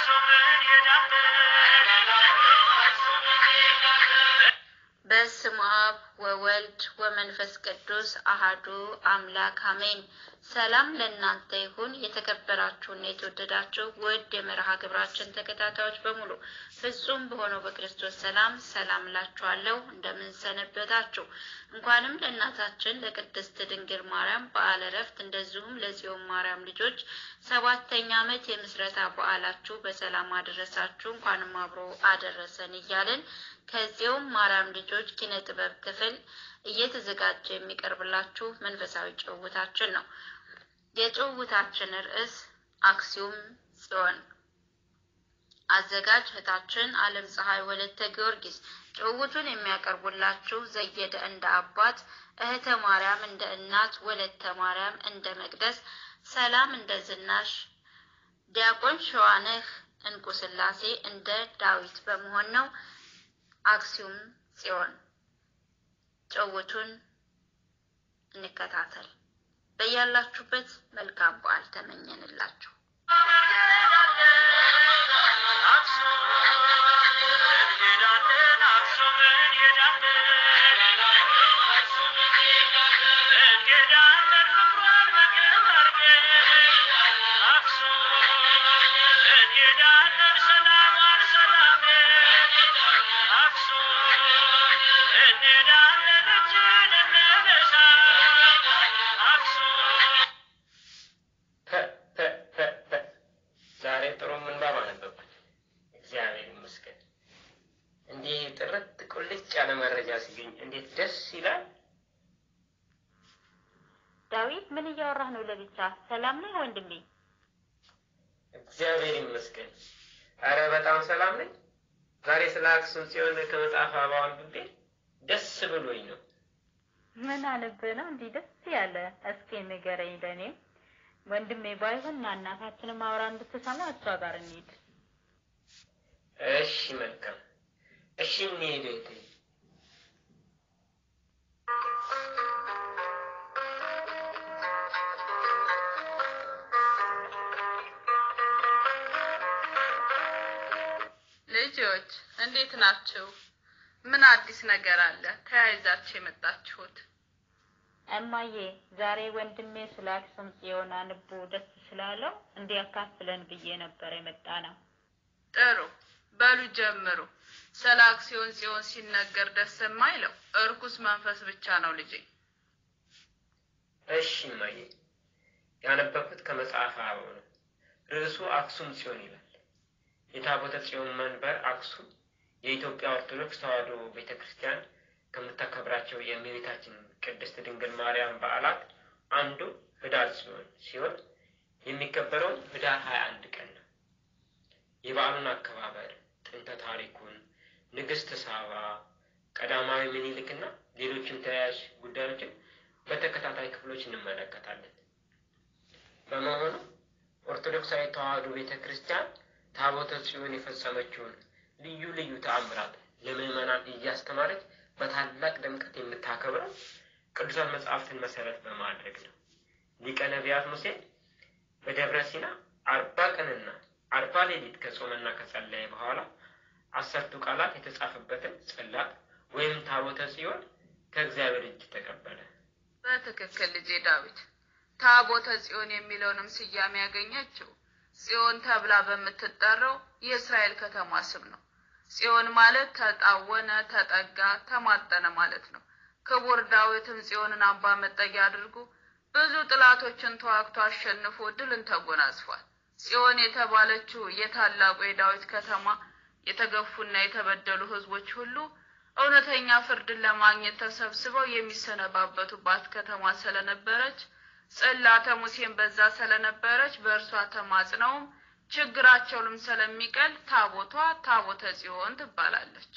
በስመ አብ ወወልድ ወመንፈስ ቅዱስ አሃዱ አምላክ አሜን። ሰላም ለእናንተ ይሁን። የተከበራችሁና የተወደዳችሁ ውድ የመርሃ ግብራችን ተከታታዮች በሙሉ ፍጹም በሆነው በክርስቶስ ሰላም ሰላም እላችኋለሁ። እንደምን ሰነበታችሁ? እንኳንም ለእናታችን ለቅድስት ድንግል ማርያም በዓለ ዕረፍት እንደዚሁም ለጽዮን ማርያም ልጆች ሰባተኛ ዓመት የምስረታ በዓላችሁ በሰላም አደረሳችሁ። እንኳንም አብሮ አደረሰን እያልን ከጽዮን ማርያም ልጆች ኪነ ጥበብ ክፍል እየተዘጋጀ የሚቀርብላችሁ መንፈሳዊ ጭውውታችን ነው። የጭውውታችን ርዕስ አክሱም ጽዮን። አዘጋጅ እህታችን አለም ፀሐይ ወለተ ጊዮርጊስ። ጭውውቱን የሚያቀርቡላችሁ ዘየደ እንደ አባት፣ እህተ ማርያም እንደ እናት፣ ወለተ ማርያም እንደ መቅደስ፣ ሰላም እንደ ዝናሽ፣ ዲያቆን ሸዋነህ እንቁ ስላሴ እንደ ዳዊት በመሆን ነው። አክሱም ጽዮን ጭውውቱን እንከታተል። በያላችሁበት መልካም በዓል ተመኘንላችሁ። ዛሬ ጥሩ ምንባብ አነበብኩት። እግዚአብሔር ይመስገን። እንዲህ ጥርት ቁልጭ ያለ መረጃ ሲገኝ እንዴት ደስ ይላል። ዳዊት ምን እያወራህ ነው? ለብቻ ሰላም ነህ ወንድሜ? እግዚአብሔር ይመስገን። አረ በጣም ሰላም ነኝ። ዛሬ ስለ አክሱም ጽዮን ከመጽሐፍ አበባ አንብቤ ደስ ብሎኝ ነው። ምን አነብህ ነው እንዲህ ደስ ያለ? እስኪ ንገረኝ ለእኔም ወንድሜ ባይሆን ና እናታችንም አውራ እንድትሰማ እሷ ጋር እንሂድ። እሺ መልካም። እሺ እንሂድ እህቴ። ልጆች እንዴት ናችሁ? ምን አዲስ ነገር አለ ተያይዛችሁ የመጣችሁት? እማዬ ዛሬ ወንድሜ ስለ አክሱም ጽዮን አንቦ ደስ ስላለው እንዲያካፍለን ብዬ ነበር የመጣ ነው። ጥሩ በሉ ጀምሩ። ስለ አክሱም ጽዮን ሲነገር ደስ የማይለው እርኩስ መንፈስ ብቻ ነው ልጄ። እሺ እማዬ፣ ያነበብኩት ከመጽሐፈ አበው ነው። ርዕሱ አክሱም ጽዮን ይላል። የታቦተ ጽዮን መንበር አክሱም የኢትዮጵያ ኦርቶዶክስ ተዋሕዶ ቤተ ክርስቲያን ከምታከብራቸው የእመቤታችን ቅድስት ድንግል ማርያም በዓላት አንዱ ህዳር ጽዮን ሲሆን የሚከበረውም ህዳር ሀያ አንድ ቀን ነው። የበዓሉን አከባበር ጥንተ ታሪኩን፣ ንግሥት ሳባ፣ ቀዳማዊ ምኒልክና ሌሎችም ተያያዥ ጉዳዮችን በተከታታይ ክፍሎች እንመለከታለን። በመሆኑ ኦርቶዶክሳዊ ተዋሕዶ ቤተ ክርስቲያን ታቦተ ጽዮን የፈጸመችውን ልዩ ልዩ ተአምራት ለምዕመናን እያስተማረች በታላቅ ድምቀት የምታከብረው ቅዱሳት መጽሐፍትን መሰረት በማድረግ ነው። ሊቀ ነቢያት ሙሴ በደብረ ሲና አርባ ቀንና አርባ ሌሊት ከጾመና ከጸለየ በኋላ አሰርቱ ቃላት የተጻፈበትን ጽላት ወይም ታቦተ ጽዮን ከእግዚአብሔር እጅ ተቀበለ። በትክክል ልጄ ዳዊት። ታቦተ ጽዮን የሚለውንም ስያሜ ያገኘችው ጽዮን ተብላ በምትጠራው የእስራኤል ከተማ ስም ነው። ጽዮን ማለት ተጣወነ፣ ተጠጋ፣ ተማጠነ ማለት ነው። ክቡር ዳዊትም ጽዮንን አምባ መጠጊያ አድርጎ ብዙ ጥላቶችን ተዋግቶ አሸንፎ ድልን ተጎናጽፏል። ጽዮን የተባለችው የታላቁ የዳዊት ከተማ የተገፉና የተበደሉ ሕዝቦች ሁሉ እውነተኛ ፍርድን ለማግኘት ተሰብስበው የሚሰነባበቱባት ከተማ ስለነበረች ጽላተ ሙሴን በዛ ስለነበረች በእርሷ ተማጽነውም ችግራቸውንም ስለሚቀል ታቦቷ ታቦተ ጽዮን ትባላለች።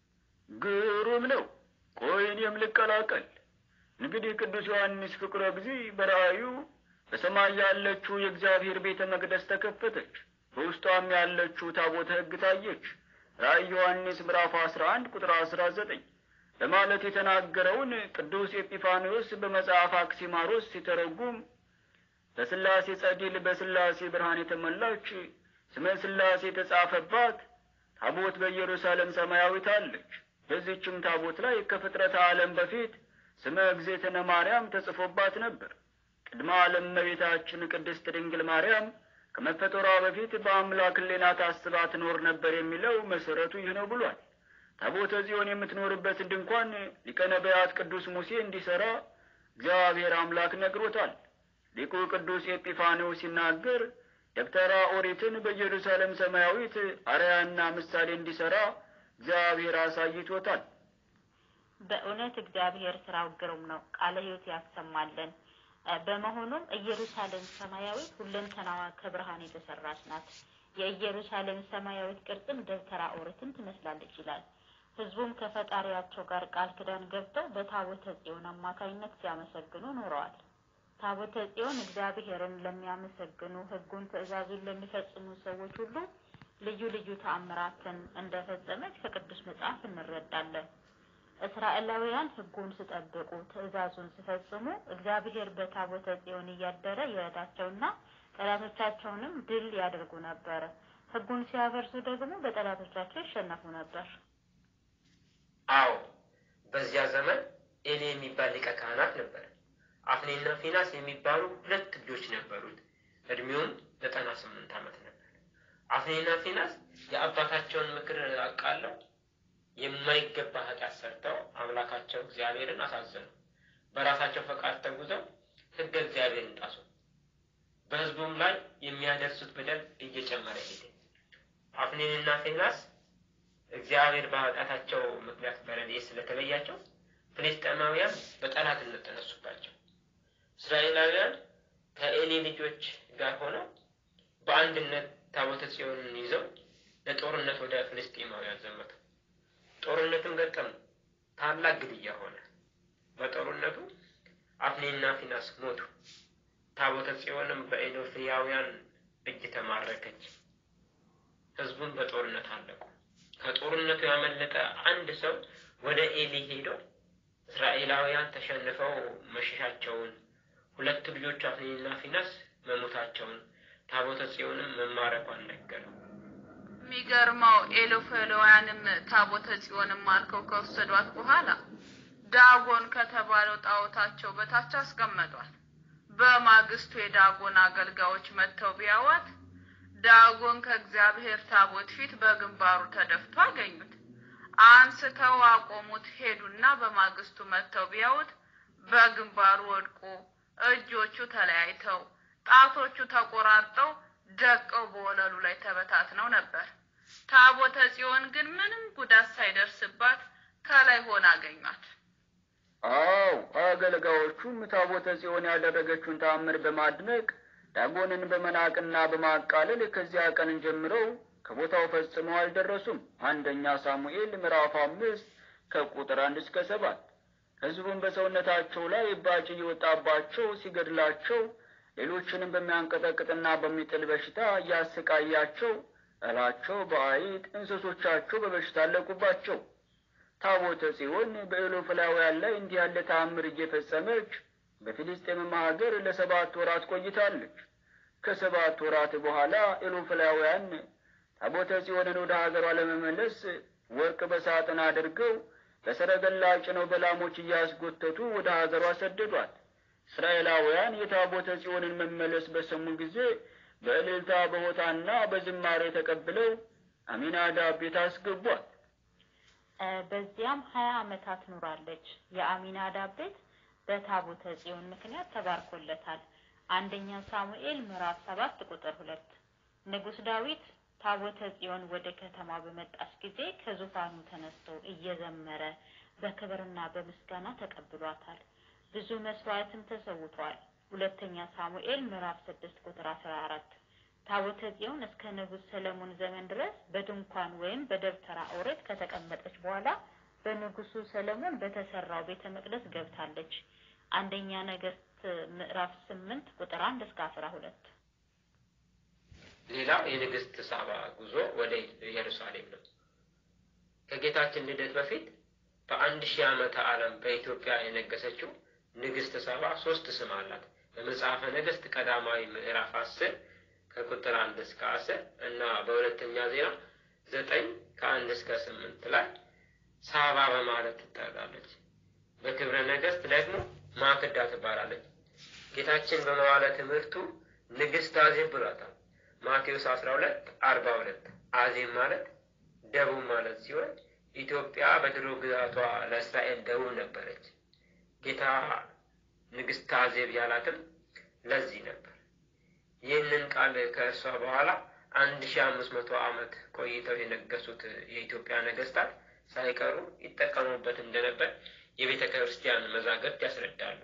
ግሩም ነው። ቆይ እኔም ልቀላቀል። እንግዲህ ቅዱስ ዮሐንስ ፍቁረ ጊዜ በራእዩ በሰማይ ያለችው የእግዚአብሔር ቤተ መቅደስ ተከፈተች፣ በውስጧም ያለችው ታቦተ ሕግ ታየች። ራእይ ዮሐንስ ምዕራፍ አስራ አንድ ቁጥር አስራ ዘጠኝ በማለት የተናገረውን ቅዱስ ኤጲፋንዮስ በመጽሐፍ አክሲማሮስ ሲተረጉም በስላሴ ጸዲል በስላሴ ብርሃን የተሞላች ስመ ሥላሴ የተጻፈባት ታቦት በኢየሩሳሌም ሰማያዊት አለች። በዚህችም ታቦት ላይ ከፍጥረተ ዓለም በፊት ስመ እግዝእትነ ማርያም ተጽፎባት ነበር። ቅድመ ዓለም እመቤታችን ቅድስት ድንግል ማርያም ከመፈጠሯ በፊት በአምላክ ሕሊና ታስባ ትኖር ነበር የሚለው መሰረቱ ይህ ነው ብሏል። ታቦተ ጽዮን የምትኖርበትን ድንኳን ሊቀ ነቢያት ቅዱስ ሙሴ እንዲሠራ እግዚአብሔር አምላክ ነግሮታል። ሊቁ ቅዱስ ኤጲፋኒው ሲናገር ደብተራ ኦሪትን በኢየሩሳሌም ሰማያዊት አርያና ምሳሌ እንዲሠራ እግዚአብሔር አሳይቶታል። በእውነት እግዚአብሔር ስራው ግሩም ነው። ቃለ ሕይወት ያሰማለን። በመሆኑም ኢየሩሳሌም ሰማያዊት ሁለንተናዋ ከብርሃን የተሰራች ናት። የኢየሩሳሌም ሰማያዊት ቅርጽም ደብተራ ኦሪትን ትመስላለች ይላል። ሕዝቡም ከፈጣሪያቸው ጋር ቃል ኪዳን ገብተው በታቦተ ጽዮን አማካኝነት ሲያመሰግኑ ኖረዋል። ታቦተ ጽዮን እግዚአብሔርን ለሚያመሰግኑ ሕጉን ትእዛዙን ለሚፈጽሙ ሰዎች ሁሉ ልዩ ልዩ ተአምራትን እንደፈጸመች ከቅዱስ መጽሐፍ እንረዳለን። እስራኤላውያን ሕጉን ሲጠብቁ ትእዛዙን ሲፈጽሙ እግዚአብሔር በታቦተ ጽዮን እያደረ ይረዳቸውና ጠላቶቻቸውንም ድል ያደርጉ ነበር። ሕጉን ሲያፈርሱ ደግሞ በጠላቶቻቸው ይሸነፉ ነበር። አዎ በዚያ ዘመን ኤሊ የሚባል ሊቀ ካህናት ነበር። አፍኔና ፊናስ የሚባሉ ሁለት ልጆች ነበሩት። እድሜውም ዘጠና ስምንት ዓመት ነበር። አፍኔና ፊናስ የአባታቸውን ምክር አቃለው የማይገባ ኃጢአት ሰርተው አምላካቸው እግዚአብሔርን አሳዘኑ። በራሳቸው ፈቃድ ተጉዘው ሕገ እግዚአብሔርን ጣሱ። በሕዝቡም ላይ የሚያደርሱት በደል እየጨመረ ሄደ። አፍኔንና ፊናስ እግዚአብሔር በኃጢአታቸው ምክንያት በረድኤት ስለተለያቸው ፍልስጤማውያን በጠላትነት ተነሱባቸው። እስራኤላውያን ከኤሊ ልጆች ጋር ሆነው በአንድነት ታቦተ ጽዮንን ይዘው ለጦርነት ወደ ፍልስጤማውያን ዘመቱ። ጦርነትም ገጠሙ። ታላቅ ግድያ ሆነ። በጦርነቱ አፍኔና ፊናስ ሞቱ። ታቦተ ጽዮንም በኤዶፍያውያን እጅ ተማረከች። ሕዝቡን በጦርነት አለቁ። ከጦርነቱ ያመለጠ አንድ ሰው ወደ ኤሊ ሄዶ እስራኤላውያን ተሸንፈው መሸሻቸውን፣ ሁለቱ ልጆቹ አፍኔንና ፊናስ መሞታቸውን፣ ታቦተ ጽዮንም መማረኳን ነገረው። የሚገርመው ኤሎፌላውያንም ታቦተ ጽዮንም ማርከው ከወሰዷት በኋላ ዳጎን ከተባለው ጣዖታቸው በታች አስቀመጧል። በማግስቱ የዳጎን አገልጋዮች መጥተው ቢያዋት ዳጎን ከእግዚአብሔር ታቦት ፊት በግንባሩ ተደፍቶ አገኙት። አንስተው አቆሙት። ሄዱና በማግስቱ መጥተው ቢያዩት በግንባሩ ወድቆ እጆቹ ተለያይተው ጣቶቹ ተቆራርጠው ደቀው በወለሉ ላይ ተበታትነው ነበር። ታቦተ ጽዮን ግን ምንም ጉዳት ሳይደርስባት ከላይ ሆና አገኟት። አዎ አገልጋዮቹም ታቦተ ጽዮን ያደረገችውን ተአምር በማድነቅ ዳጎንን በመናቅና በማቃለል ከዚያ ቀን ጀምረው ከቦታው ፈጽመው አልደረሱም። አንደኛ ሳሙኤል ምዕራፍ አምስት ከቁጥር አንድ እስከ ሰባት ሕዝቡም በሰውነታቸው ላይ እባጭ እየወጣባቸው ሲገድላቸው፣ ሌሎችንም በሚያንቀጠቅጥና በሚጥል በሽታ እያሰቃያቸው እላቸው በአይጥ እንስሶቻቸው በበሽታ አለቁባቸው። ታቦተ ጽዮን በኤሎፍላውያን ላይ እንዲህ ያለ ተአምር እየፈጸመች በፊልስጤምም ሀገር ለሰባት ወራት ቆይታለች። ከሰባት ወራት በኋላ ኤሎፍላውያን ታቦተ ጽዮንን ወደ ሀገሯ ለመመለስ ወርቅ በሳጥን አድርገው በሰረገላ ጭነው በላሞች እያስጎተቱ ወደ ሀገሯ ሰደዷት። እስራኤላውያን የታቦተ ጽዮንን መመለስ በሰሙ ጊዜ በእልልታ በሆታና በዝማሬ ተቀብለው አሚናዳብ ቤት አስገቧት። በዚያም ሀያ ዓመታት ኑራለች። የአሚናዳብ ቤት በታቦተ ጽዮን ምክንያት ተባርኮለታል። አንደኛ ሳሙኤል ምዕራፍ ሰባት ቁጥር ሁለት ንጉሥ ዳዊት ታቦተ ጽዮን ወደ ከተማ በመጣች ጊዜ ከዙፋኑ ተነስቶ እየዘመረ በክብርና በምስጋና ተቀብሏታል። ብዙ መስዋዕትም ተሰውቷል። ሁለተኛ ሳሙኤል ምዕራፍ ስድስት ቁጥር አስራ አራት ታቦተ ጽዮን እስከ ንጉሥ ሰለሞን ዘመን ድረስ በድንኳን ወይም በደብተራ ኦሪት ከተቀመጠች በኋላ በንጉሱ ሰለሞን በተሰራው ቤተ መቅደስ ገብታለች። አንደኛ ነገሥት ምዕራፍ ስምንት ቁጥር አንድ እስከ አስራ ሁለት ሌላው የንግሥት ሳባ ጉዞ ወደ ኢየሩሳሌም ነው። ከጌታችን ልደት በፊት በአንድ ሺህ ዓመተ ዓለም በኢትዮጵያ የነገሰችው ንግሥት ሳባ ሶስት ስም አላት። በመጽሐፈ ነገሥት ቀዳማዊ ምዕራፍ አስር ከቁጥር አንድ እስከ አስር እና በሁለተኛ ዜና ዘጠኝ ከአንድ እስከ ስምንት ላይ ሳባ በማለት ትጠራለች። በክብረ ነገሥት ደግሞ ማክዳ ትባላለች። ጌታችን በመዋለ ትምህርቱ ንግሥት አዜብ ብሏታል። ማቴዎስ አስራ ሁለት አርባ ሁለት አዜብ ማለት ደቡብ ማለት ሲሆን ኢትዮጵያ በድሮ ግዛቷ ለእስራኤል ደቡብ ነበረች። ጌታ ንግሥት አዜብ ያላትም ለዚህ ነበር። ይህንን ቃል ከእርሷ በኋላ አንድ ሺ አምስት መቶ ዓመት ቆይተው የነገሱት የኢትዮጵያ ነገስታት ሳይቀሩ ይጠቀሙበት እንደነበር የቤተ ክርስቲያን መዛግብት ያስረዳሉ።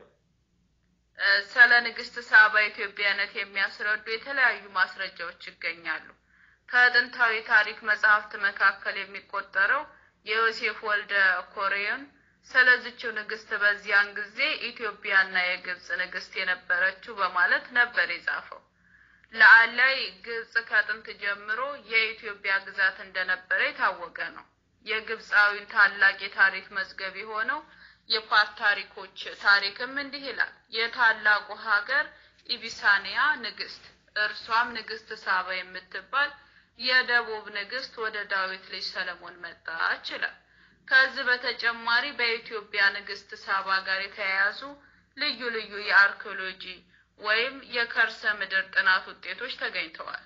ስለ ንግስት ሳባ ኢትዮጵያነት የሚያስረዱ የተለያዩ ማስረጃዎች ይገኛሉ። ከጥንታዊ ታሪክ መጽሐፍት መካከል የሚቆጠረው የዮሴፍ ወልደ ኮሬዮን ስለዚችው ንግስት በዚያን ጊዜ ኢትዮጵያና የግብጽ ንግስት የነበረችው በማለት ነበር የጻፈው። ለአላይ ግብጽ ከጥንት ጀምሮ የኢትዮጵያ ግዛት እንደነበረ የታወቀ ነው። የግብፃዊን ታላቅ የታሪክ መዝገብ የሆነው የፓርት ታሪኮች ታሪክም እንዲህ ይላል። የታላቁ ሀገር ኢቢሳኒያ ንግስት እርሷም ንግስት ሳባ የምትባል የደቡብ ንግስት ወደ ዳዊት ልጅ ሰለሞን መጣች ይላል። ከዚህ በተጨማሪ በኢትዮጵያ ንግስት ሳባ ጋር የተያያዙ ልዩ ልዩ የአርኪኦሎጂ ወይም የከርሰ ምድር ጥናት ውጤቶች ተገኝተዋል።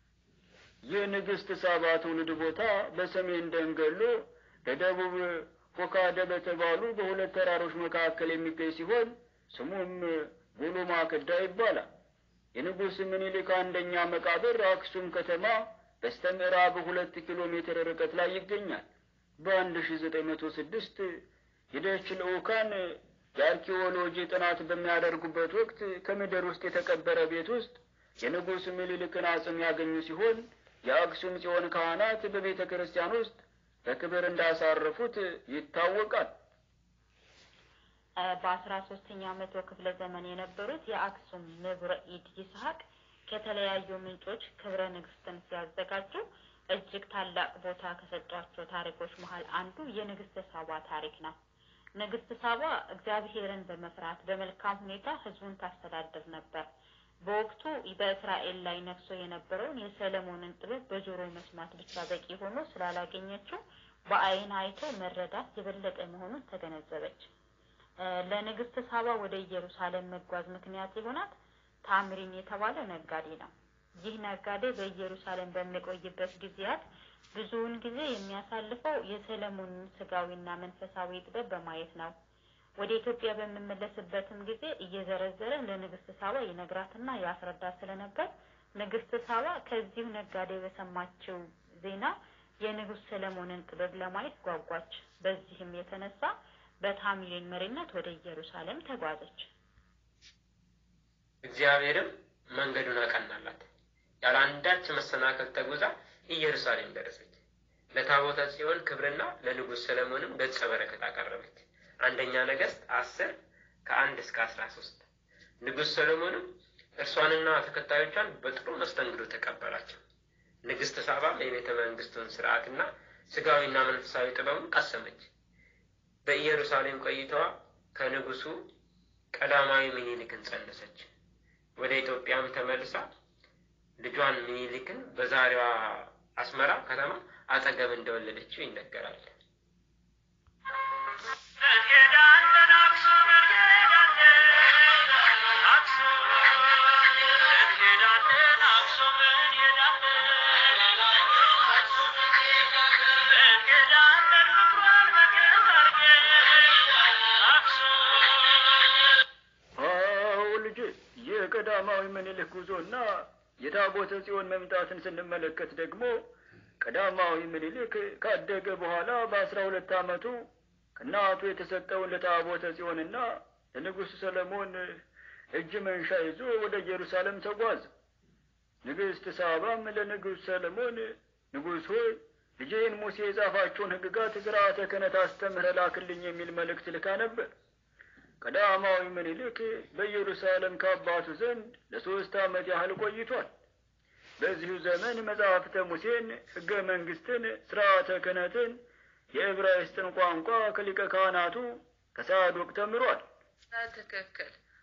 የንግሥት ሳባ ትውልድ ቦታ በሰሜን ደንገሎ በደቡብ ኮካደ በተባሉ በሁለት ተራሮች መካከል የሚገኝ ሲሆን ስሙም ጉሉ ማክዳ ይባላል። የንጉሥ ምኒልክ አንደኛ መቃብር አክሱም ከተማ በስተ ምዕራብ ሁለት ኪሎ ሜትር ርቀት ላይ ይገኛል። በአንድ ሺ ዘጠኝ መቶ ስድስት የደች ልዑካን የአርኪኦሎጂ ጥናት በሚያደርጉበት ወቅት ከምድር ውስጥ የተቀበረ ቤት ውስጥ የንጉሥ ምኒልክን አጽም ያገኙ ሲሆን የአክሱም ጽዮን ካህናት በቤተ ክርስቲያን ውስጥ በክብር እንዳሳረፉት ይታወቃል። በአስራ ሶስተኛው መቶ ክፍለ ዘመን የነበሩት የአክሱም ንቡረ ኢድ ይስሐቅ ከተለያዩ ምንጮች ክብረ ንግስትን ሲያዘጋጁ እጅግ ታላቅ ቦታ ከሰጧቸው ታሪኮች መሀል አንዱ የንግስት ሳባ ታሪክ ነው። ንግስት ሳባ እግዚአብሔርን በመፍራት በመልካም ሁኔታ ህዝቡን ታስተዳድር ነበር። በወቅቱ በእስራኤል ላይ ነግሶ የነበረውን የሰለሞንን ጥበብ በጆሮ መስማት ብቻ በቂ ሆኖ ስላላገኘችው በአይን አይቶ መረዳት የበለጠ መሆኑን ተገነዘበች። ለንግስት ሳባ ወደ ኢየሩሳሌም መጓዝ ምክንያት የሆናት ታምሪን የተባለ ነጋዴ ነው። ይህ ነጋዴ በኢየሩሳሌም በሚቆይበት ጊዜያት ብዙውን ጊዜ የሚያሳልፈው የሰለሞንን ስጋዊና መንፈሳዊ ጥበብ በማየት ነው። ወደ ኢትዮጵያ በምመለስበትም ጊዜ እየዘረዘረ ለንግስት ሳባ ይነግራትና ያስረዳት ስለነበር ንግስት ሳባ ከዚሁ ነጋዴ በሰማችው ዜና የንጉሥ ሰለሞንን ጥበብ ለማየት ጓጓች። በዚህም የተነሳ በታምሪን መሪነት ወደ ኢየሩሳሌም ተጓዘች። እግዚአብሔርም መንገዱን አቀናላት። ያለ አንዳች መሰናከል ተጉዛ ኢየሩሳሌም ደረሰች። ለታቦተ ጽዮን ክብርና ለንጉሥ ሰለሞንም ገጸ በረከት አቀረበች። አንደኛ ነገሥት አስር ከአንድ እስከ አስራ ሶስት ንጉሥ ሰሎሞንም እርሷንና ተከታዮቿን በጥሩ መስተንግዶ ተቀበላቸው። ንግሥት ሳባም የቤተ መንግስቱን ስርዓትና ስጋዊና መንፈሳዊ ጥበቡን ቀሰመች። በኢየሩሳሌም ቆይታዋ ከንጉሱ ቀዳማዊ ምኒልክን ጸነሰች። ወደ ኢትዮጵያም ተመልሳ ልጇን ምኒልክን በዛሬዋ አስመራ ከተማ አጠገብ እንደወለደችው ይነገራል። አዎ ልጄ፣ የቀዳማዊ ምኒልክ ጉዞና የታቦተ ጽዮን መምጣትን ስንመለከት ደግሞ ቀዳማዊ ምኒልክ ካደገ በኋላ በአስራ ሁለት ዓመቱ ከእናቱ የተሰጠውን ለታቦተ ጽዮንና ለንጉሥ ሰለሞን እጅ መንሻ ይዞ ወደ ኢየሩሳሌም ተጓዘ። ንግሥት ሳባም ለንጉሥ ሰለሞን ንጉሥ ሆይ ልጄን ሙሴ የጻፋቸውን ሕግጋት ሥርዓተ ክህነት አስተምረህ ላክልኝ የሚል መልእክት ልካ ነበር። ቀዳማዊ ምኒልክ በኢየሩሳሌም ከአባቱ ዘንድ ለሦስት ዓመት ያህል ቆይቷል። በዚሁ ዘመን መጽሐፍተ ሙሴን፣ ሕገ መንግሥትን፣ ሥርዓተ ክህነትን፣ የዕብራይስጥን ቋንቋ ከሊቀ ካህናቱ ከሳዶቅ ተምሯል። ትክክል።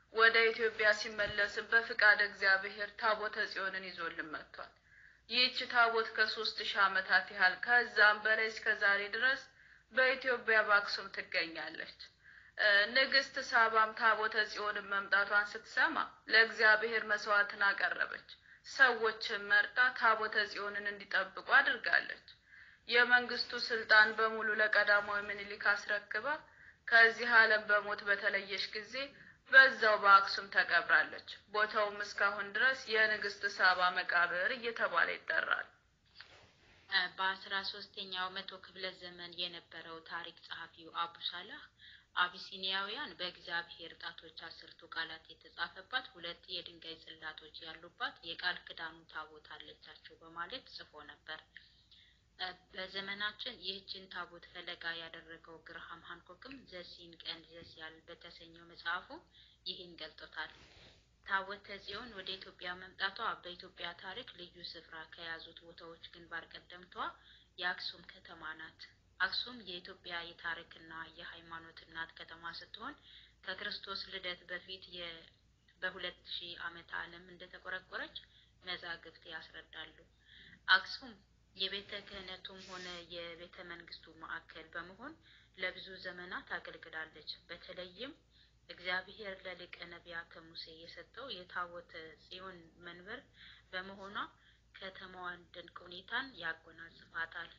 ወደ ኢትዮጵያ ሲመለስም በፍቃድ እግዚአብሔር ታቦተ ጽዮንን ይዞልን መጥቷል። ይህች ታቦት ከሶስት ሺህ ዓመታት ያህል ከዛም በላይ እስከ ዛሬ ድረስ በኢትዮጵያ በአክሱም ትገኛለች። ንግስት ሳባም ታቦተ ጽዮንን መምጣቷን ስትሰማ ለእግዚአብሔር መስዋዕትን አቀረበች። ሰዎችን መርጣ ታቦተ ጽዮንን እንዲጠብቁ አድርጋለች። የመንግስቱ ስልጣን በሙሉ ለቀዳማዊ ምኒልክ አስረክባ ከዚህ ዓለም በሞት በተለየች ጊዜ በዛው በአክሱም ተቀብራለች። ቦታውም እስካሁን ድረስ የንግስት ሳባ መቃብር እየተባለ ይጠራል። በአስራ ሶስተኛው መቶ ክፍለ ዘመን የነበረው ታሪክ ጸሐፊው አቡ ሳላህ አቢሲኒያውያን በእግዚአብሔር ጣቶች አስርቱ ቃላት የተጻፈባት ሁለት የድንጋይ ጽላቶች ያሉባት የቃል ኪዳኑ ታቦት አለቻቸው በማለት ጽፎ ነበር። በዘመናችን ይህችን ታቦት ፈለጋ ያደረገው ግርሃም ሃንኮክም ዘሲን ቀን ዘሲያል በተሰኘው መጽሐፉ ይህን ገልጦታል። ታቦተ ጽዮን ወደ ኢትዮጵያ መምጣቷ በኢትዮጵያ ታሪክ ልዩ ስፍራ ከያዙት ቦታዎች ግንባር ቀደምቷ የአክሱም ከተማ ናት። አክሱም የኢትዮጵያ የታሪክና የሃይማኖት እናት ከተማ ስትሆን ከክርስቶስ ልደት በፊት በሁለት ሺህ ዓመተ ዓለም እንደተቆረቆረች መዛግብት ያስረዳሉ። አክሱም የቤተ ክህነቱም ሆነ የቤተ መንግስቱ ማዕከል በመሆን ለብዙ ዘመናት አገልግላለች። በተለይም እግዚአብሔር ለሊቀ ነቢያተ ሙሴ የሰጠው የታቦተ ጽዮን መንበር በመሆኗ ከተማዋን ድንቅ ሁኔታን ያጎናጽፋታል።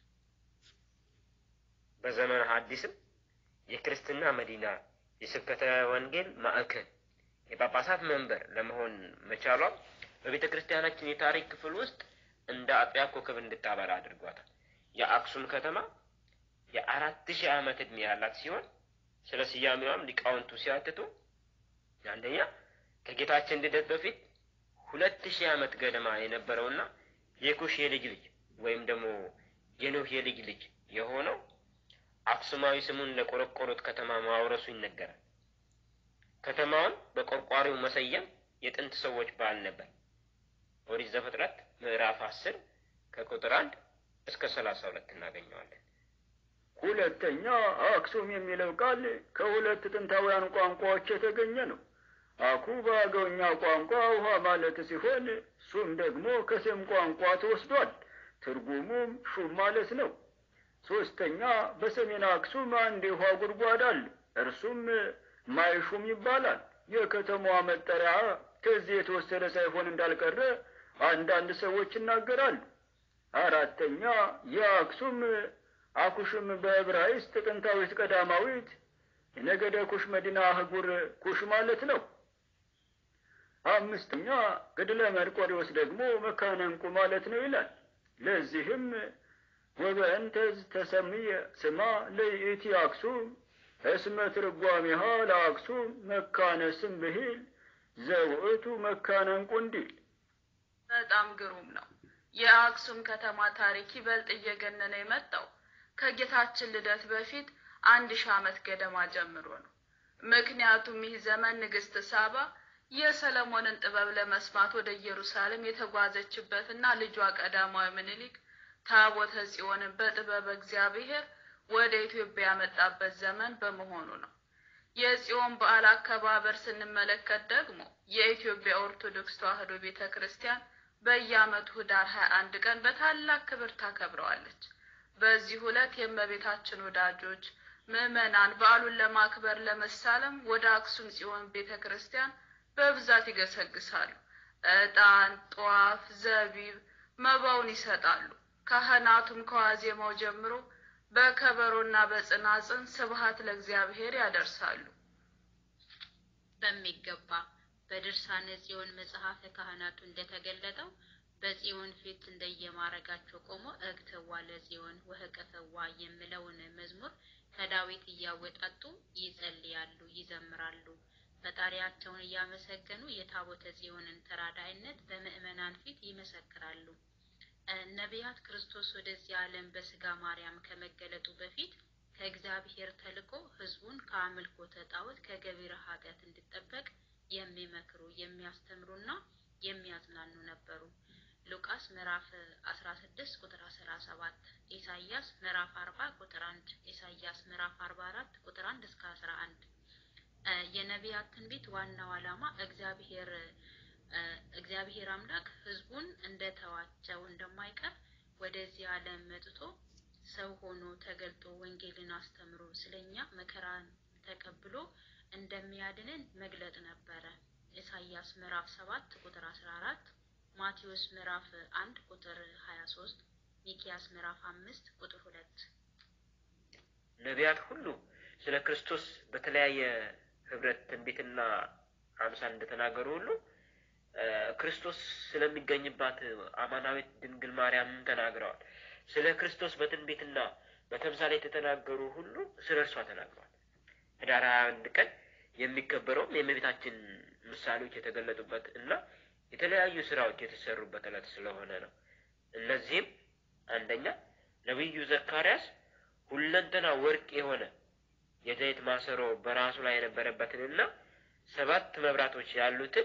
በዘመነ ሐዲስም የክርስትና መዲና፣ የስብከተ ወንጌል ማዕከል፣ የጳጳሳት መንበር ለመሆን መቻሏ በቤተ ክርስቲያናችን የታሪክ ክፍል ውስጥ እንደ አጥቢያ ኮከብ እንድታበራ አድርጓታል። የአክሱም ከተማ የአራት ሺህ ዓመት ዕድሜ ያላት ሲሆን ስለ ስያሜዋም ሊቃውንቱ ሲያትቱ አንደኛ ከጌታችን ልደት በፊት ሁለት ሺህ ዓመት ገደማ የነበረውና የኩሽ የልጅ ልጅ ወይም ደግሞ የኖህ የልጅ ልጅ የሆነው አክሱማዊ ስሙን ለቆረቆሩት ከተማ ማውረሱ ይነገራል። ከተማውን በቆርቋሪው መሰየም የጥንት ሰዎች ባህል ነበር። ኦሪት ዘፍጥረት ምዕራፍ አስር ከቁጥር አንድ እስከ ሰላሳ ሁለት እናገኘዋለን። ሁለተኛ አክሱም የሚለው ቃል ከሁለት ጥንታውያን ቋንቋዎች የተገኘ ነው። አኩ በአገውኛ ቋንቋ ውሃ ማለት ሲሆን ሱም ደግሞ ከሴም ቋንቋ ተወስዷል። ትርጉሙም ሹም ማለት ነው። ሶስተኛ በሰሜን አክሱም አንድ የውሃ ጉድጓድ አለ። እርሱም ማይሹም ይባላል። የከተማዋ መጠሪያ ከዚህ የተወሰደ ሳይሆን እንዳልቀረ አንዳንድ ሰዎች ይናገራሉ። አራተኛ የአክሱም አኩሽም በዕብራይስጥ ጥንታዊት ቀዳማዊት የነገደ ኩሽ መዲና አህጉር ኩሽ ማለት ነው። አምስተኛ ገድለ መርቆሬዎስ ደግሞ መካነ ዕንቁ ማለት ነው ይላል። ለዚህም ወበእንተዝ ተሰምየ ስማ ለይእቲ አክሱም እስመ ትርጓሜሃ ለአክሱም መካነ ስም ብሂል ዘውእቱ መካነ ዕንቁ እንዲል በጣም ግሩም ነው። የአክሱም ከተማ ታሪክ ይበልጥ እየገነነ የመጣው ከጌታችን ልደት በፊት አንድ ሺህ ዓመት ገደማ ጀምሮ ነው። ምክንያቱም ይህ ዘመን ንግስት ሳባ የሰለሞንን ጥበብ ለመስማት ወደ ኢየሩሳሌም የተጓዘችበትና ልጇ ቀዳማዊ ምኒልክ ታቦተ ጽዮንን በጥበብ እግዚአብሔር ወደ ኢትዮጵያ ያመጣበት ዘመን በመሆኑ ነው። የጽዮን በዓል አከባበር ስንመለከት ደግሞ የኢትዮጵያ ኦርቶዶክስ ተዋሕዶ ቤተ ክርስቲያን በየዓመቱ ህዳር ሀያ አንድ ቀን በታላቅ ክብር ታከብረዋለች። በዚህ ዕለት የእመቤታችን ወዳጆች ምዕመናን በዓሉን ለማክበር ለመሳለም ወደ አክሱም ጽዮን ቤተ ክርስቲያን በብዛት ይገሰግሳሉ። ዕጣን፣ ጧፍ፣ ዘቢብ፣ መባውን ይሰጣሉ። ካህናቱም ከዋዜማው ጀምሮ በከበሮና በጽናጽን ስብሐት ለእግዚአብሔር ያደርሳሉ። በሚገባ በድርሳነ ጽዮን መጽሐፈ ካህናቱ እንደተገለጠው በጽዮን ፊት እንደየማረጋቸው ቆሞ እግትዋ ለጽዮን ወህቀፈዋ የሚለውን መዝሙር ከዳዊት እያወጣጡ ይጸልያሉ፣ ይዘምራሉ። ፈጣሪያቸውን እያመሰገኑ የታቦተ ጽዮንን ተራዳይነት በምዕመናን ፊት ይመሰክራሉ። ነቢያት ክርስቶስ ወደዚህ ዓለም በስጋ ማርያም ከመገለጡ በፊት ከእግዚአብሔር ተልኮ ሕዝቡን ከአምልኮተ ጣዖት ከገቢረ ኃጢአት እንዲጠበቅ የሚመክሩ የሚያስተምሩና የሚያጽናኑ ነበሩ። ሉቃስ ምዕራፍ 16 ቁጥር 17፣ ኢሳይያስ ምዕራፍ 40 ቁጥር 1፣ ኢሳይያስ ምዕራፍ 44 ቁጥር 1 እስከ 11። የነቢያት ትንቢት ዋናው ዓላማ እግዚአብሔር እግዚአብሔር አምላክ ሕዝቡን እንደተዋቸው እንደማይቀር ወደዚህ ዓለም መጥቶ ሰው ሆኖ ተገልጦ ወንጌልን አስተምሮ ስለኛ መከራን ተቀብሎ እንደሚያድንን መግለጥ ነበረ። ኢሳይያስ ምዕራፍ ሰባት ቁጥር አስራ አራት ማቴዎስ ምዕራፍ አንድ ቁጥር ሀያ ሶስት ሚኪያስ ምዕራፍ አምስት ቁጥር ሁለት ነቢያት ሁሉ ስለ ክርስቶስ በተለያየ ህብረት ትንቢትና አምሳል እንደተናገሩ ሁሉ ክርስቶስ ስለሚገኝባት አማናዊት ድንግል ማርያምም ተናግረዋል። ስለ ክርስቶስ በትንቢትና በተምሳሌት የተናገሩ ሁሉ ስለ እርሷ ተናግረዋል። ህዳር ሀያ አንድ ቀን የሚከበረውም የእመቤታችን ምሳሌዎች የተገለጡበት እና የተለያዩ ስራዎች የተሰሩበት ዕለት ስለሆነ ነው። እነዚህም አንደኛ ነቢዩ ዘካርያስ ሁለንተና ወርቅ የሆነ የዘይት ማሰሮ በራሱ ላይ የነበረበትንና ሰባት መብራቶች ያሉትን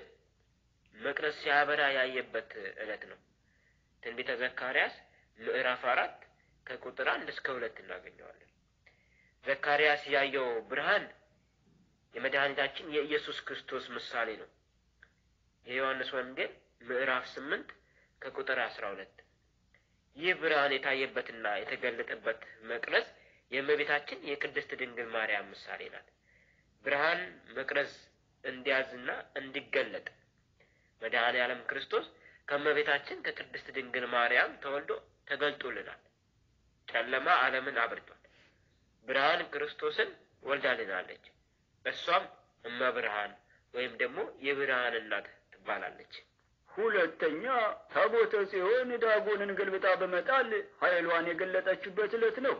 መቅረዝ ሲያበራ ያየበት ዕለት ነው። ትንቢተ ዘካርያስ ምዕራፍ አራት ከቁጥር አንድ እስከ ሁለት እናገኘዋለን። ዘካርያስ ያየው ብርሃን የመድኃኒታችን የኢየሱስ ክርስቶስ ምሳሌ ነው። የዮሐንስ ወንጌል ምዕራፍ ስምንት ከቁጥር አስራ ሁለት ይህ ብርሃን የታየበትና የተገለጠበት መቅረዝ የእመቤታችን የቅድስት ድንግል ማርያም ምሳሌ ናት። ብርሃን መቅረዝ እንዲያዝና እንዲገለጥ መድኃኔ ዓለም ክርስቶስ ከእመቤታችን ከቅድስት ድንግል ማርያም ተወልዶ ተገልጦልናል። ጨለማ ዓለምን አብርቷል። ብርሃን ክርስቶስን ወልዳልናለች። እሷም እመብርሃን ወይም ደግሞ የብርሃን እናት ትባላለች። ሁለተኛ ታቦተ ጽዮን ዳጎንን ገልብጣ በመጣል ኃይሏን የገለጠችበት ዕለት ነው።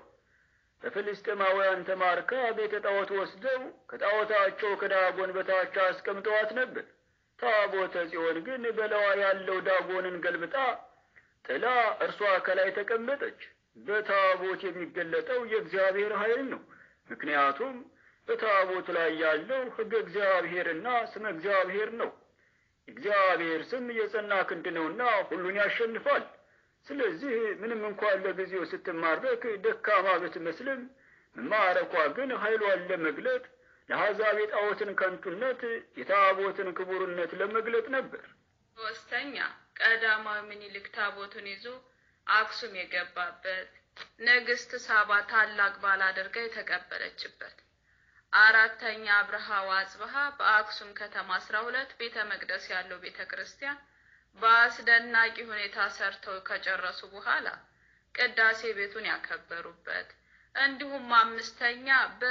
በፍልስጤማውያን ተማርካ ቤተ ጣዖት ወስደው ከጣዖታቸው ከዳጎን በታች አስቀምጠዋት ነበር። ታቦተ ጽዮን ግን በላዋ ያለው ዳጎንን ገልብጣ ጥላ እርሷ ከላይ ተቀመጠች። በታቦት የሚገለጠው የእግዚአብሔር ኃይል ነው። ምክንያቱም በታቦት ላይ ያለው ሕገ እግዚአብሔርና ስመ እግዚአብሔር ነው። እግዚአብሔር ስም የጸና ክንድ ነውና ሁሉን ያሸንፋል። ስለዚህ ምንም እንኳን ለጊዜው ስትማረክ ደካማ ብትመስልም መማረኳ ግን ኃይሏን ለመግለጥ ለአሕዛብ የጣዖትን ከንቱነት የታቦትን ክቡርነት ለመግለጥ ነበር። ሶስተኛ ቀዳማዊ ምኒልክ ታቦቱን ይዞ አክሱም የገባበት ንግስት ሳባ ታላቅ በዓል አድርጋ የተቀበለችበት። አራተኛ አብርሃ ወአጽብሃ በአክሱም ከተማ አስራ ሁለት ቤተ መቅደስ ያለው ቤተ ክርስቲያን በአስደናቂ ሁኔታ ሰርተው ከጨረሱ በኋላ ቅዳሴ ቤቱን ያከበሩበት እንዲሁም አምስተኛ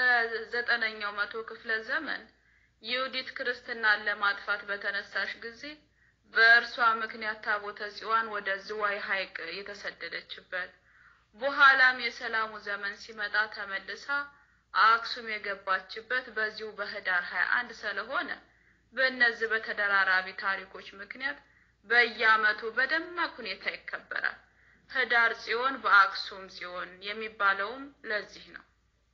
በዘጠነኛው መቶ ክፍለ ዘመን ይሁዲት ክርስትናን ለማጥፋት በተነሳሽ ጊዜ በእርሷ ምክንያት ታቦተ ጽዮን ወደ ዝዋይ ሐይቅ የተሰደደችበት በኋላም የሰላሙ ዘመን ሲመጣ ተመልሳ አክሱም የገባችበት በዚሁ በህዳር ሀያ አንድ ስለሆነ በእነዚህ በተደራራቢ ታሪኮች ምክንያት በየዓመቱ በደማቅ ሁኔታ ይከበራል። ህዳር ጽዮን በአክሱም ጽዮን የሚባለውም ለዚህ ነው።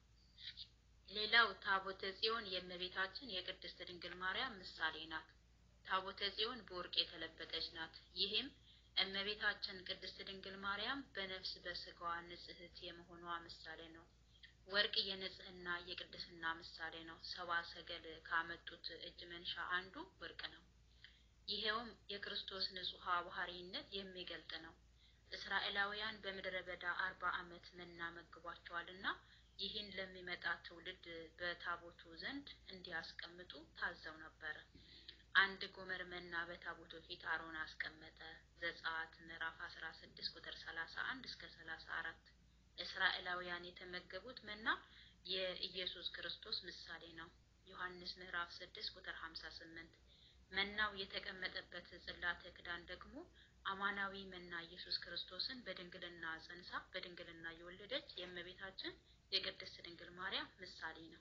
ሌላው ታቦተ ጽዮን የእመቤታችን የቅድስት ድንግል ማርያም ምሳሌ ናት። ታቦተ ጽዮን በወርቅ የተለበጠች ናት። ይህም እመቤታችን ቅድስት ድንግል ማርያም በነፍስ በስጋዋ ንጽሕት የመሆኗ ምሳሌ ነው። ወርቅ የንጽህና የቅድስና ምሳሌ ነው። ሰባ ሰገል ካመጡት እጅ መንሻ አንዱ ወርቅ ነው። ይሄውም የክርስቶስ ንጹሐ ባህሪነት የሚገልጥ ነው። እስራኤላውያን በምድረ በዳ አርባ ዓመት መና መግቧቸዋልና ይህን ለሚመጣ ትውልድ በታቦቱ ዘንድ እንዲያስቀምጡ ታዘው ነበረ። አንድ ጎመር መና በታቦቱ ፊት አሮን አስቀመጠ። ዘጸአት ምዕራፍ አስራ ስድስት ቁጥር ሰላሳ አንድ እስከ ሰላሳ አራት እስራኤላውያን የተመገቡት መና የኢየሱስ ክርስቶስ ምሳሌ ነው። ዮሐንስ ምዕራፍ ስድስት ቁጥር ሀምሳ ስምንት መናው የተቀመጠበት ጽላተ ክዳን ደግሞ አማናዊ መና ኢየሱስ ክርስቶስን በድንግልና ጸንሳ በድንግልና የወለደች የእመቤታችን የቅድስት ድንግል ማርያም ምሳሌ ነው።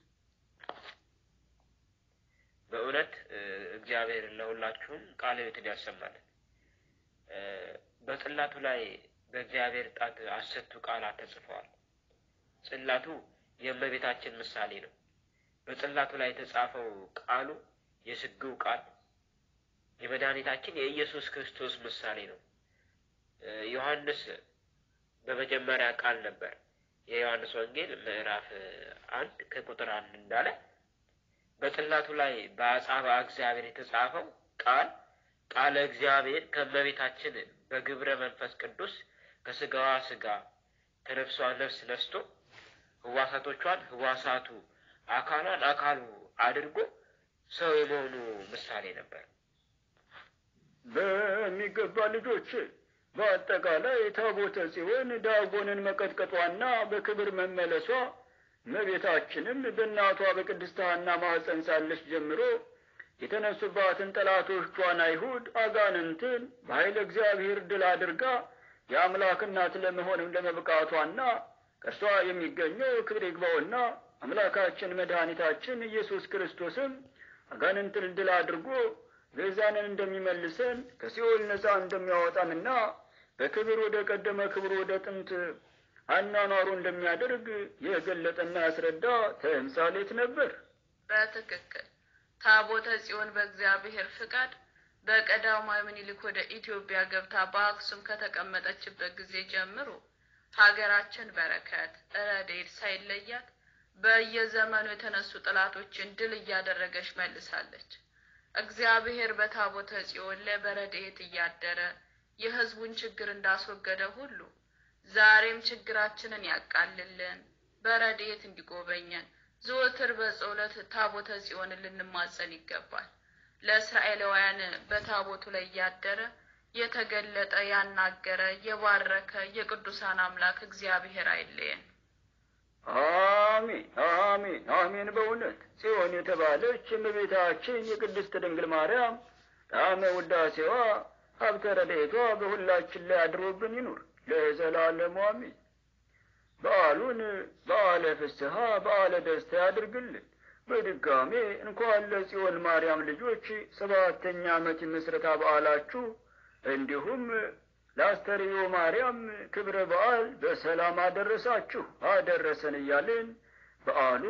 በእውነት እግዚአብሔር ለሁላችሁም ቃለ ሕይወትን ያሰማልን። በጽላቱ ላይ በእግዚአብሔር ጣት አስርቱ ቃላት ተጽፈዋል። ጽላቱ የእመቤታችን ምሳሌ ነው። በጽላቱ ላይ የተጻፈው ቃሉ የስግው ቃል የመድኃኒታችን የኢየሱስ ክርስቶስ ምሳሌ ነው። ዮሐንስ በመጀመሪያ ቃል ነበር። የዮሐንስ ወንጌል ምዕራፍ አንድ ከቁጥር አንድ እንዳለ በጽላቱ ላይ በአጻባ እግዚአብሔር የተጻፈው ቃል ቃለ እግዚአብሔር ከእመቤታችን በግብረ መንፈስ ቅዱስ ከስጋዋ ስጋ ከነፍሷ ነፍስ ነስቶ ህዋሳቶቿን ህዋሳቱ አካሏን አካሉ አድርጎ ሰው የመሆኑ ምሳሌ ነበር። በሚገባ ልጆች በአጠቃላይ ታቦተ ጽዮን ዳጎንን መቀጥቀጧና በክብር መመለሷ እመቤታችንም በእናቷ በቅድስት ሐና ማኅፀን ሳለች ጀምሮ የተነሱባትን ጠላቶቿን አይሁድ አጋንንትን በኃይለ እግዚአብሔር ድል አድርጋ የአምላክ እናት ለመሆንም ለመብቃቷና ከእርሷ የሚገኘው ክብር ይግባውና አምላካችን መድኃኒታችን ኢየሱስ ክርስቶስም አጋንንትን ድል አድርጎ ቤዛንን እንደሚመልሰን ከሲኦል ነፃ እንደሚያወጣንና በክብር ወደ ቀደመ ክብር ወደ ጥንት አኗኗሩ እንደሚያደርግ የገለጠና ያስረዳ ተምሳሌት ነበር። በትክክል ታቦተ ጽዮን በእግዚአብሔር ፍቃድ በቀዳማዊ ምኒልክ ወደ ኢትዮጵያ ገብታ በአክሱም ከተቀመጠችበት ጊዜ ጀምሮ ሀገራችን በረከት ረድኤት ሳይለያት በየዘመኑ የተነሱ ጠላቶችን ድል እያደረገች መልሳለች። እግዚአብሔር በታቦተ ጽዮን ላይ በረድኤት እያደረ የሕዝቡን ችግር እንዳስወገደ ሁሉ ዛሬም ችግራችንን ያቃልልን፣ በረድኤት እንዲጎበኘን ዘወትር በጸሎት ታቦተ ጽዮንን ልንማጸን ይገባል። ለእስራኤላውያን በታቦቱ ላይ እያደረ የተገለጠ ያናገረ የባረከ የቅዱሳን አምላክ እግዚአብሔር አይለየን። አሜን አሜን አሜን። በእውነት ጽዮን የተባለች እመቤታችን የቅድስት ድንግል ማርያም ጣዕመ ውዳሴዋ ሀብተ ረድኤቷ በሁላችን ላይ አድሮብን ይኑር ለዘላለሙ አሜን። በዓሉን በዓለ ፍስሐ በዓለ ደስታ ያድርግልን። በድጋሜ እንኳን ለጽዮን ማርያም ልጆች ሰባተኛ ዓመት ምስረታ በዓላችሁ እንዲሁም ለአስተርዮ ማርያም ክብረ በዓል በሰላም አደረሳችሁ አደረሰን እያልን በዓሉ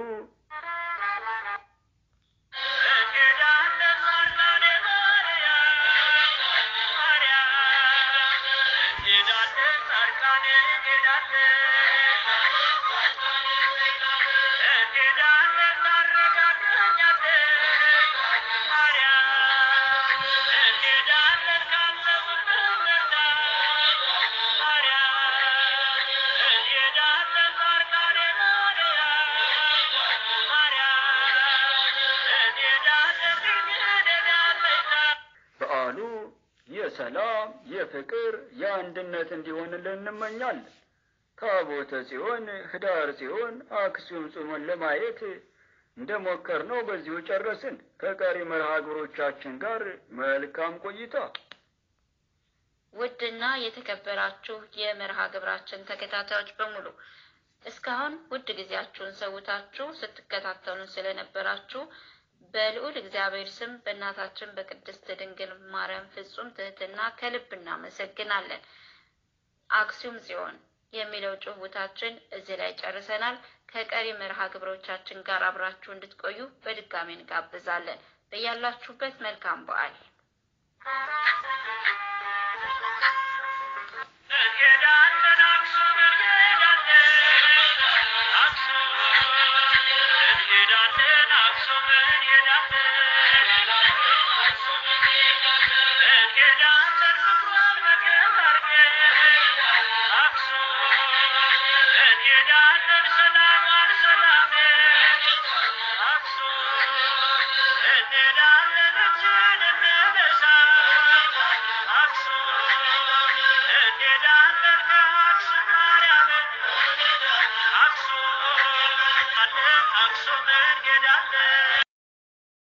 በዓሉ የሰላም የፍቅር የአንድነት እንዲሆንልን እንመኛለን። ታቦተ ጽዮን ህዳር ጽዮን አክሱም ጽዮን ለማየት እንደ ሞከር ነው በዚሁ ጨረስን። ከቀሪ መርሃ ግብሮቻችን ጋር መልካም ቆይታ። ውድና የተከበራችሁ የመርሃ ግብራችን ተከታታዮች በሙሉ እስካሁን ውድ ጊዜያችሁን ሰውታችሁ ስትከታተሉን ስለነበራችሁ በልዑል እግዚአብሔር ስም በእናታችን በቅድስት ድንግል ማርያም ፍጹም ትህትና ከልብ እናመሰግናለን። አክሱም ጽዮን የሚለው ጭውውታችን እዚህ ላይ ጨርሰናል። ከቀሪ መርሃ ግብሮቻችን ጋር አብራችሁ እንድትቆዩ በድጋሚ እንጋብዛለን። በያላችሁበት መልካም በዓል Aksum